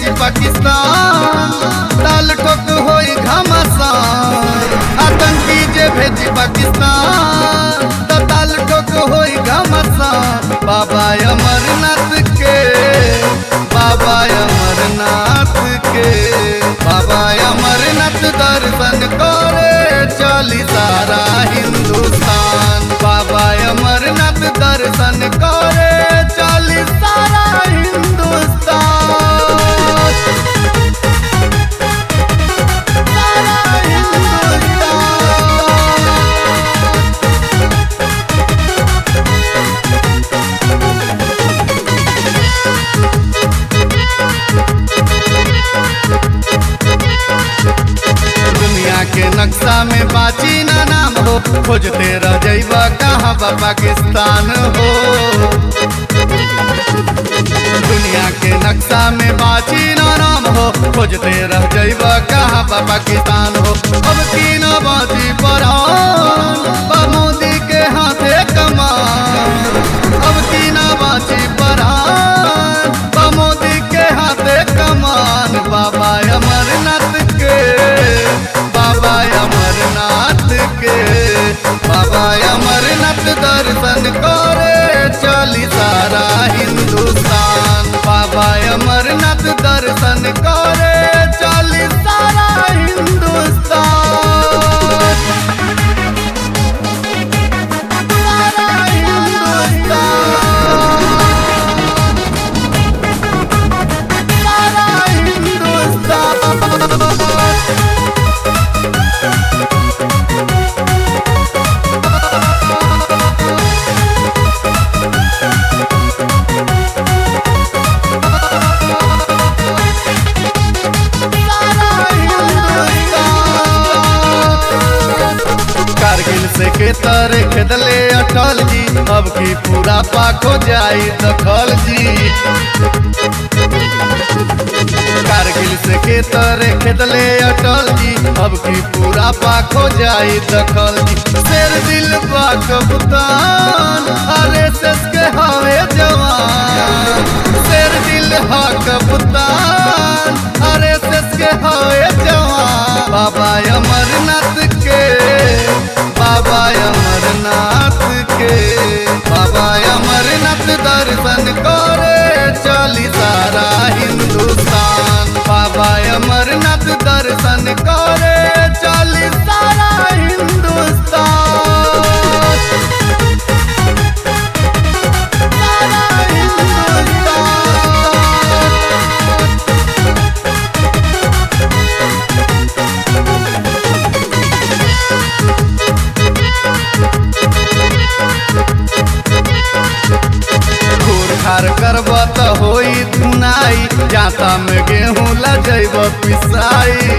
भेजी पाकिस्तान ताल ठोक होई घमासान आतंकी जे भेजी पाकिस्तान त ताल ठोक होई घमासान बाबा अमरनाथ के बाबा अमरनाथ के बाबा अमरनाथ दर्शन करे चली सारा हिंदुस्तान बाबा अमरनाथ दर्शन करे चली सारा हिंदुस्तान सारा हिंदुस्तान दुनिया के नक्शा में बाची ना नाम हो खोजते रह जइबा कहाँ बा पाकिस्तान हो दुनिया के नक्शा में बाची ना नाम हो खोजते रह जइबा कहाँ बा पाकिस्तान हो अब की न बाची परान बा मोदी के हाथे कमान अब की न बाची परान बा मोदी के हाथे कमान बाबा अमरनाथ के बाबा अमरनाथ के बाबा अमरनाथ दर्शन करे चली सारा हिंदुस्तान बाबा अमरनाथ दर्शन करे चली सारा हिंदुस्तान सारा हिंदुस्तान सारा हिंदुस्तान कारगिल से के तरे खेदले अटल जी अब की पूरा पाक हो जाई दखल जी कारगिल से के तरे खेदले अटल जी अब की पूरा पाक हो जाई दखल जी शेर दिल बा कप्तान अरे सस के हवे जवान शेर दिल हा कप्तान अरे सस के हवे जवान बाबा अमरनाथ के बाबा अमरनाथ के बाबा अमरनाथ दर्शन करे चली सारा हिंदुस्तान बाबा अमरनाथ दर्शन करे चली सारा हिंदुस्तान सारा हिंदुस्तान घूर खार करब त होई धुनाई जाता में गेहूं लजैब पिसाई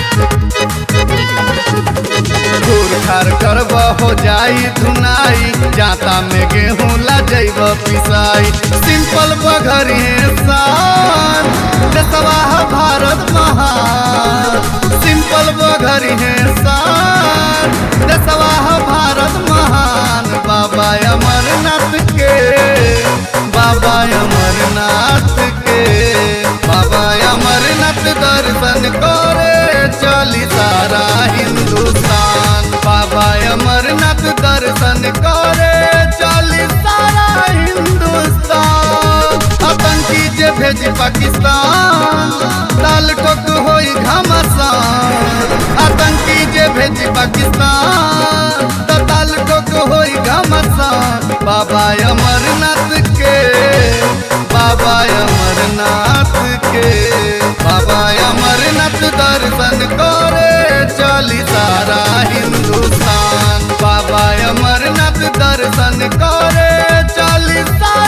घूर खार करब हो जाई धुनाई जाता में गेहूं लजैब पिसाई सिंपल बघरी शान देशवाह भारत महान सिंपल बघरी शान देशवाह भारत महान बाबा अमरनाथ के बाबा अमरनाथ के बाबा अमरनाथ दर्शन करे चली सारा हिंदुस्तान बाबा अमरनाथ दर्शन करे चली सारा हिंदुस्तान आतंकी जे भेजी पाकिस्तान लाल ठोक होई घमासान आतंकी जे भेजी पाकिस्तान त ताल ठोक होई घमासान बाबा अमरनाथ के बाबा अमरनाथ के बाबा अमरनाथ दर्शन करे चली सारा हिंदुस्तान बाबा अमरनाथ दर्शन करे चली सारा